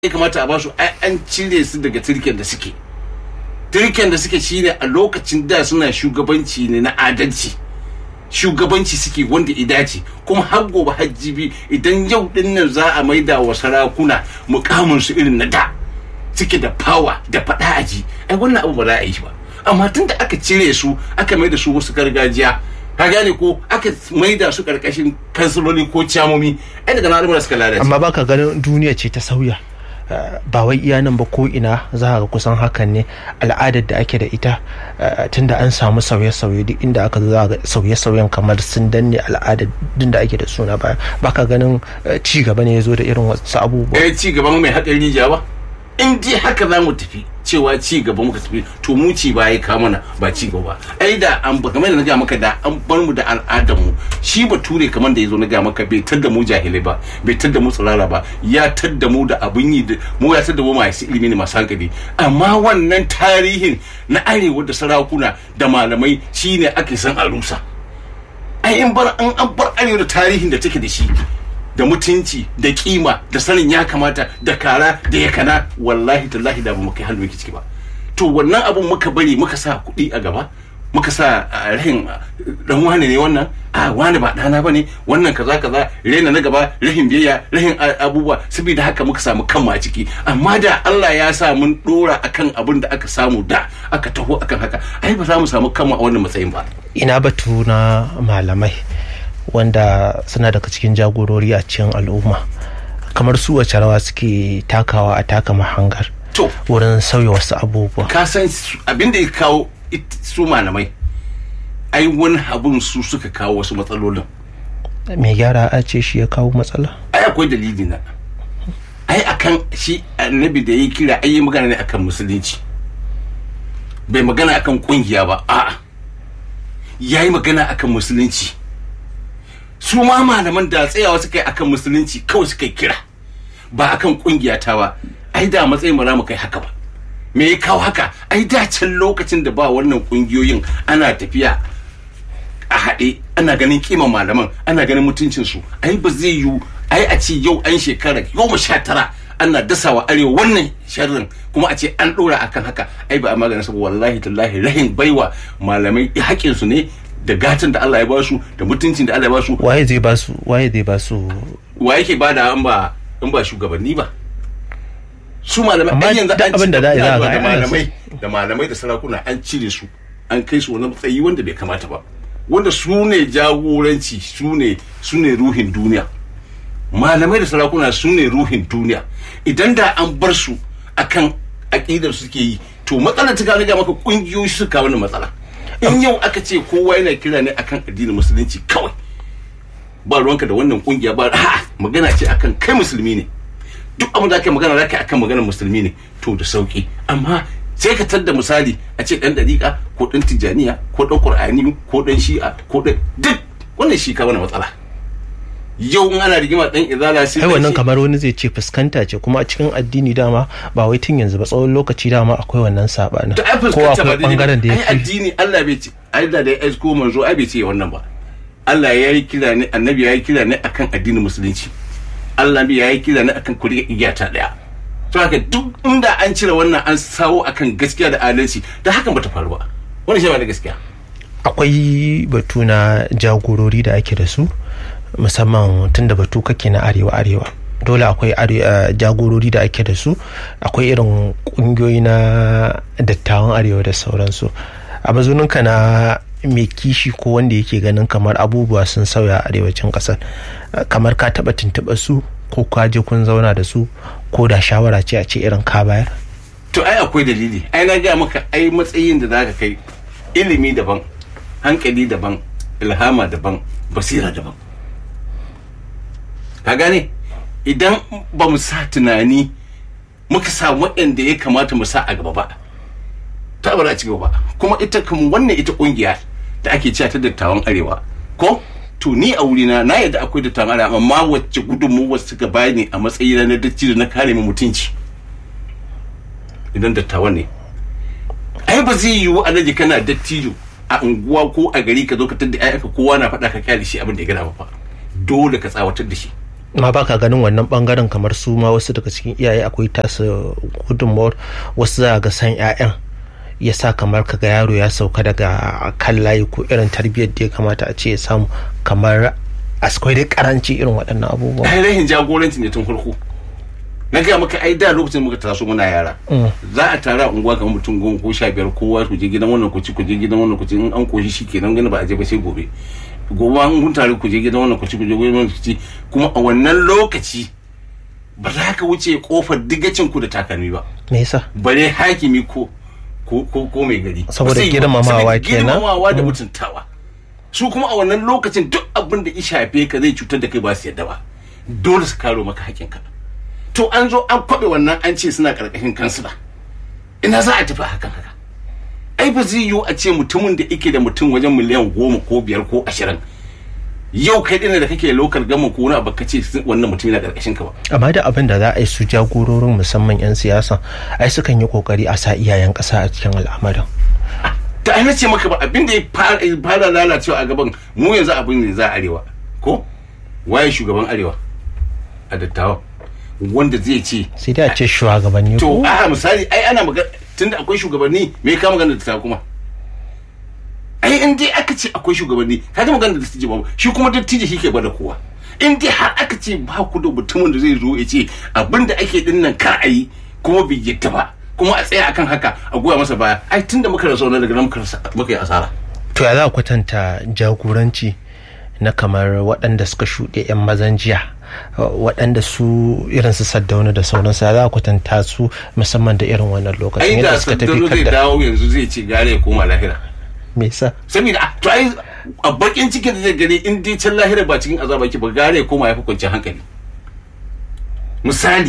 ya kamata a basu ai an cire su daga turken da suke turken da suke shine a lokacin da suna shugabanci ne na adalci shugabanci suke wanda idace kuma har gobe hajjibi idan yau din nan za a maida wa sarakuna mukamin su irin na da suke da power da fada aji ai wannan abu ba za a yi shi ba amma tun da aka cire su aka maida su wasu gargajiya ka gane ko aka maida su karkashin kansiloli ko ciyamomi ai daga nan suka lalace amma baka ganin duniya ce ta sauya ba wai iya nan ba ko ina za ga kusan hakan ne al'adar da ake da ita tunda an samu sauye-sauye duk inda aka za ga sauye-sauyen kamar sun danne al'adar din da ake da suna baya baka ganin ci gaba ne ya zo da irin wasu abubuwa eh ci gaban mai haƙar rijiya ba in dai haka za mu tafi cewa ci gaba muka tafi to mu ci ba ya kawo mana ba ci gaba ai da an ba kamar da na ga maka da an bar mu da al'adar mu shi bature kamar da yazo na ga maka bai tadda mu jahilai ba bai tadda mu tsirara ba ya tadda mu da abun yi mu ya tadda mu masu ilimi ne masu hankali amma wannan tarihin na arewa da sarakuna da malamai shine ake san a rusa ai in bar an an bar arewa da tarihin da take da shi da mutunci da kima da sanin ya kamata da kara da ya kana wallahi tallahi da ba mu kai hannu ciki ba to wannan abun muka bari muka sa kuɗi a gaba muka sa rahin dan wane ne wannan a wane ba dana bane wannan kaza kaza rena na gaba rahin biyayya rahin abubuwa saboda haka muka samu kanmu a ciki amma da Allah ya sa mun dora akan abin da aka samu da aka taho akan haka ai ba za mu samu kanmu a wannan matsayin ba ina batu na malamai wanda suna daga cikin jagorori a cikin al'umma kamar su wace rawa suke takawa a taka mahangar to wurin sauya wasu abubuwa ka san abin da ya kawo su malamai ai wani abun su suka kawo wasu matsalolin mai gyara a ce shi ya kawo matsala ai akwai dalili na ai akan shi annabi da ya kira ai yi magana ne akan musulunci bai magana akan kungiya ba a'a ya yi magana akan musulunci su ma malaman da tsayawa suka yi akan musulunci kawai suka yi kira ba akan kungiya ta ba ai da matsayin ba za mu kai haka ba me ya kawo haka ai da can lokacin da ba wannan kungiyoyin ana tafiya a haɗe ana ganin kiman malaman ana ganin mutuncinsu ai ba zai yiwu ai a ce yau an shekara goma sha tara ana dasawa arewa wannan sharrin kuma a ce an ɗora akan haka ai ba a maganin saboda wallahi tallahi rahin baiwa malamai haƙƙinsu ne da gatan da Allah ya ba su da mutuncin da Allah ya ba su waye zai ba su waye zai ba su wa yake bada an ba in ba shugabanni ba su malamai Amma ai yanzu duk an abin da za a yi za a ga da ai ana malamai da malamai da sarakuna an cire su an kai su wani matsayi wanda bai kamata ba wanda su ne jagoranci su ne su ne ruhin duniya malamai da sarakuna su ne ruhin duniya idan da an bar su akan aƙidar suke yi to matsalar ta kawo ga maka kungiyoyi suka kawo wannan matsala in yau aka ce kowa yana kira ne akan addinin musulunci kawai ba ruwanka da wannan kungiya ba a magana ce akan kai musulmi ne duk abin da aka magana zaka akan maganar musulmi ne to da sauki amma sai ka tadda misali a ce dan dariƙa ko dan tijaniya ko dan qur'ani ko dan shi'a ko dan duk wannan shi ka wani matsala yau in ana rigima dan izala sai ai dan wannan shi- kamar wani zai ce fuskanta ce kuma a cikin addini dama ba wai tun yanzu ba tsawon lokaci dama akwai wannan sabanin to ai ko fuskanta ba akwai bangaren da ya ai fi addini Allah bai ce Allah da ya aiko manzo ai bai ce wannan ba Allah ya yi kira ne annabi ya yi kira ne akan addinin musulunci Allah ya yi kira ne akan kuri igiyata daya to haka duk inda an cire wannan an sawo akan gaskiya da adalci da hakan bata faru ba wannan shi ba da gaskiya akwai batu na jagorori da ake da su musamman tun da batu kake na arewa arewa dole akwai are- eh, jagorori da ake da su akwai irin kungiyoyi na dattawan arewa da sauransu a mazuninka na mai kishi ko wanda yake ganin kamar abubuwa sun sauya a arewacin kasar eh, kamar ka taba tuntuɓa su ko ka je kun zauna da su ko da shawara ce a ce irin ka bayar to ai akwai dalili ai na gaya maka ai matsayin da zaka kai ilimi daban hankali daban ilhama daban basira daban ka gane idan ba mu sa tunani muka sa waɗanda ya kamata mu sa a gaba ba ta ba za a ci gaba ba kuma ita kuma wannan ita kungiya da ake cewa ta dattawan arewa ko to ni a wurina na yadda akwai dattawan arewa amma wacce gudunmuwa suka bani a matsayina na dattijo na kare mu mutunci idan dattawan ne ai ba zai yiwu alaji kana dattijo a unguwa ko a gari ka zo ka tadda ayyanka kowa na faɗa ka kyale shi abin da ya gana ba dole ka tsawatar da shi ma ba ka ganin wannan bangaren kamar su ma wasu daga cikin iyaye akwai tasu gudunmawar wasu za ga san 'ya'yan ya sa kamar kaga yaro ya sauka daga kan layi ko irin tarbiyyar da ya kamata a ce ya samu kamar akwai dai karanci irin waɗannan abubuwa ai rahin jagoranci ne tun farko na gaya maka ai da lokacin muka taso muna yara za a tara unguwa kamar mutum goma ko sha biyar kowa ku je gidan wannan ku ci ku je gidan wannan ku ci in an koshi shi kenan gani ba a je ba sai gobe gobe an kun tare ku je gidan wannan ku ci ku je gidan wannan ku ci kuma a wannan lokaci ba za ka wuce kofar digacin ku da takalmi ba me yasa bare hakimi ko ko ko, ko mai gari Saboda Ba zai yi ba. girmamawa Saboda kenan. girmamawa da mutuntawa su kuma a wannan lokacin duk abin da ya shafe ka zai cutar da kai ba su yadda ba dole su karo maka hakinka to an zo an kwabe wannan an ce suna karkashin kansila ina za a tafi hakan haka ai ba zai yiwu a ce mutumin da yake da mutum wajen miliyan goma ko biyar ko ashirin yau kai ɗin da kake lokal gama ko wani abu ka ce wannan mutum yana karkashin ka ba amma da abin da za a yi su jagororin musamman 'yan siyasa ai sukan yi kokari a sa iyayen ƙasa a cikin al'amarin ta aina ce maka ba abin da ya fara ya fara lalacewa a gaban mu yanzu abin da za a arewa ko waye shugaban arewa a dattawa wanda zai ce sai dai a ce shugabanni to ko a misali ai ana magana tunda akwai shugabanni me ka magana da dattawa kuma ai in dai aka ce akwai shugabanni ka ga magana da dattijo ba shi kuma dattijo shi ke gwada kowa in dai har aka ce ba ku da mutumin da zai zo ya ce abin da ake din nan kar a yi kuma bai yadda ba kuma a tsaya akan haka a goya masa baya ai tunda muka rasa wannan daga nan muka rasa- muka yi asara to ya za a kwatanta jagoranci na kamar waɗanda suka shuɗe 'yan mazan jiya waɗanda su irin su saddauna da sauransu ya za a kwatanta su musamman da irin wannan lokacin ai da yadda suka tafi saddano zai kadda dawo yanzu zai ce gare ya koma lahira me yasa saboda ah, to ai a bakin cikin da zai gani in dai can lahira ba cikin azaba ki ba gare ya koma ya fi kwanciyar hankali misali